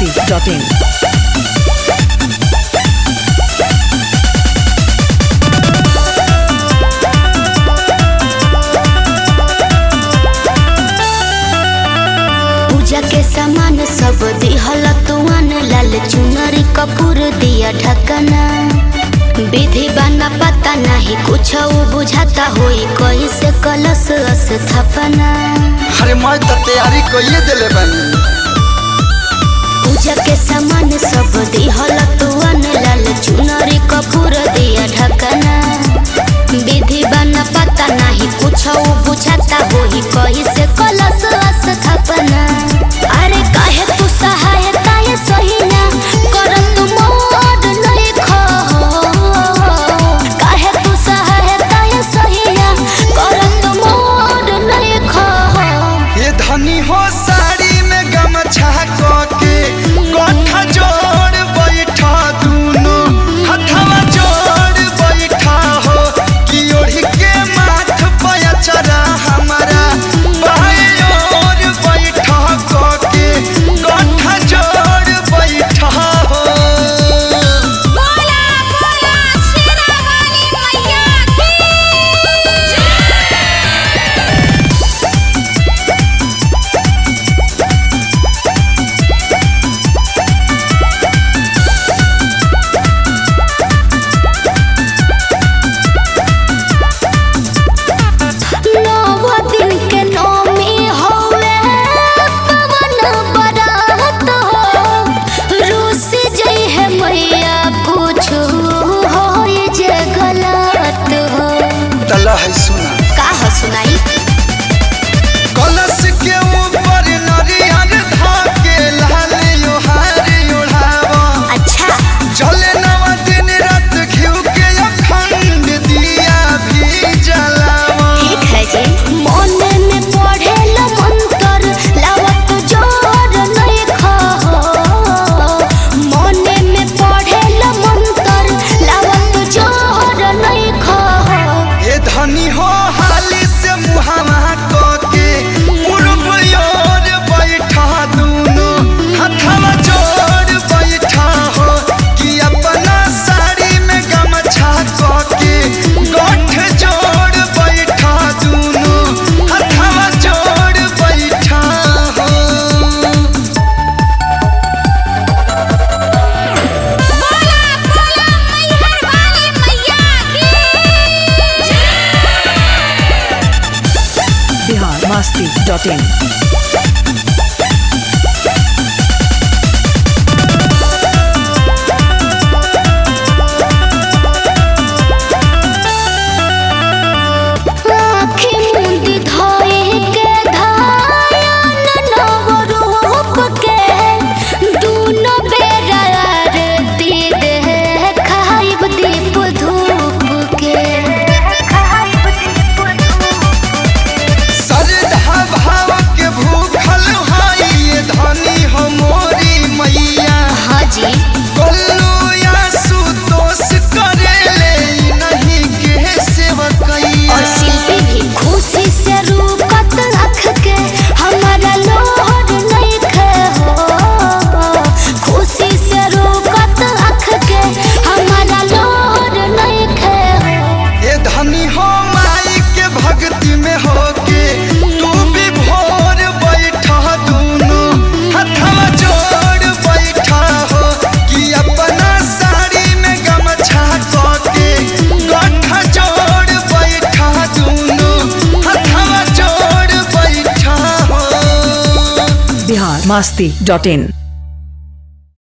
masti.in. पूजा के सामान सब दिहल तुअन लाल चुनरी कपूर दिया ढकना विधि बना पता नहीं कुछ बुझाता होई कैसे कलश स्थापना अरे मैं तो तैयारी कइए देले बानी पूजा के सामान सब दिहल तुअन लाल चुनरी कपूर दिया ढकना विधि बना पता नहीं कुछ बुझाता होई कैसे कलश स्थापना अरे काहे तू सहायता ये सही ना करत मोर नहीं खो काहे तू सहायता ये सही ना करत मोर नहीं खो ये धनी हो साड़ी में गमछा के गोठा जोड़ बैठा दूनो हथवा जोड़ बैठा हो कि ओढ़ी के माथ पे चरा हमारा बाएं ओर बैठा के गोठा जोड़ बैठा हो बोला बोला शेरा वाली मैया की नौ दिन के नौमी होवे पवन बरात हो रूस जई है मैया कुछ होई जे गलत हो तला है सुना का हो सुनाई कलश के ऊपर नरियर धाके लाल योहार ओढ़ावा अच्छा जले नवा दिन रात घिउ के अखंड दिया भी जलावा ठीक है जी मोने में पढ़े ल मंत्र लावत जोर नहीं खो मोने में पढ़े ल मंत्र लावत जोर नहीं खो ये धनी हो हाली से मुहावा के पूर्व ओर बैठा दूनो हथवा जोड़ बैठा हो कि अपना साड़ी में गमछा के गोठ जोड़ बैठा दूनो हथवा जोड़ बैठा हो बोला बोला मैहर वाली मैया की Bihar masti.in. आँखी मुंदी धोए के धायन नव रूप के दूनो बेरा आरती देखाइब दीप धूप के श्रद्धा भाव के भूखल हाई ये धनी हो मोरी मैया हाजी गोल्लू या सुतोष करेले ई नहीं के सेवकैया और शिल्पी भी खुशी से रूकत रख के हमारा लोहर नहीं खे हो खुशी से रूकत रख के हमारा लोहर नहीं खे हो ये धनी हो माई के भक्ति में होके तू भी भोर बैठा दूनो हथवा जोड़ बैठा हो कि अपना साड़ी में गमछा के गोठा जोड़ बैठा दूनो हथवा जोड़ बैठा हो Bihar masti.in.